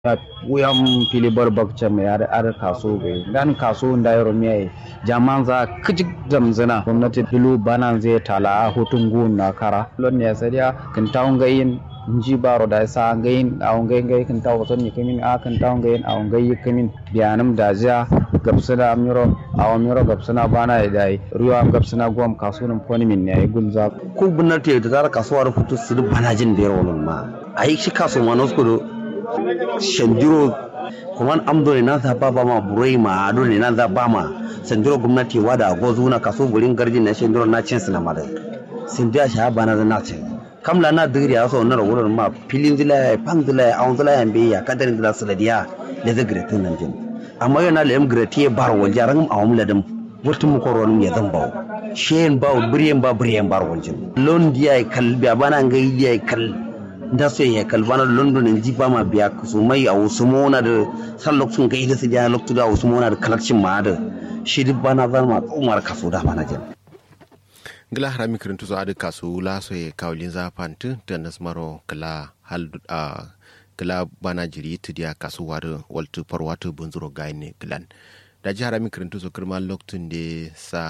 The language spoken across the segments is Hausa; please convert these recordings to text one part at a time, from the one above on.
wuyan fili barbakce mai ar ar kaso bai dan kaso da yaro mai jaman za kijik zamzana gwamnati filu banan zai tala a hutun gun na kara lon ne sariya kan tawon gayin nji baro da sa gayin a gayin gayin kan tawo son ni kamin a kan tawon gayin a gayin kamin biyanam da ja gabsana amiro a amiro gabsana bana da dai ruwa gabsana gwam kaso nan foni min ne gunza ko gwamnati da zara kasuwar hutu su bana jin da yaro ma ai shi kaso ma nosko shandiro kuma amdo ne nan za ba ba ma burai ma ado ne nan za ba ma shandiro gwamnati wada gozu na kaso gurin garjin na shandiro na cin sina mare sin da sha ba na na cin kamla na digiri a so na rawurar ma filin zila pan zila a on zila yambe ya kadarin zila su da diya da zagire tun nan jin amma yana da yam grati bar wal jaran a wamla dam wurtun mu koron ya zan bawo shen bawo buriyen ba buriyen bar wal jin lon diya kalbi abana ngai diya kal da so ya kalbana london in ji ma biya su mai a wasu mona da san lokacin ga ida su ja lokacin da wasu mona da kalakcin ma da shi duk bana zan ma umar kaso da bana jin gila harami kirintu so adu kasu la so ye kawlin za pantu da nasmaro kala hal a kala bana jiri tidiya kasu wadu waltu parwatu bunzuro gaine gilan da ji harami kirintu so kirma lokacin da sa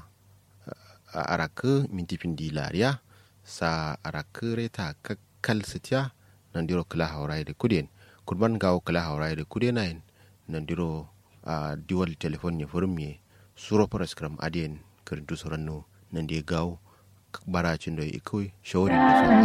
araka minti pindi lariya sa araka reta kak kal sitya nandiro kala hawrai de kuden kurban gawo kala hawrai de kudenain nandiro a uh, diwal telefon ne furmi suro paraskram adien kirintu soranno nandi gawo baracin da ikoi shawari da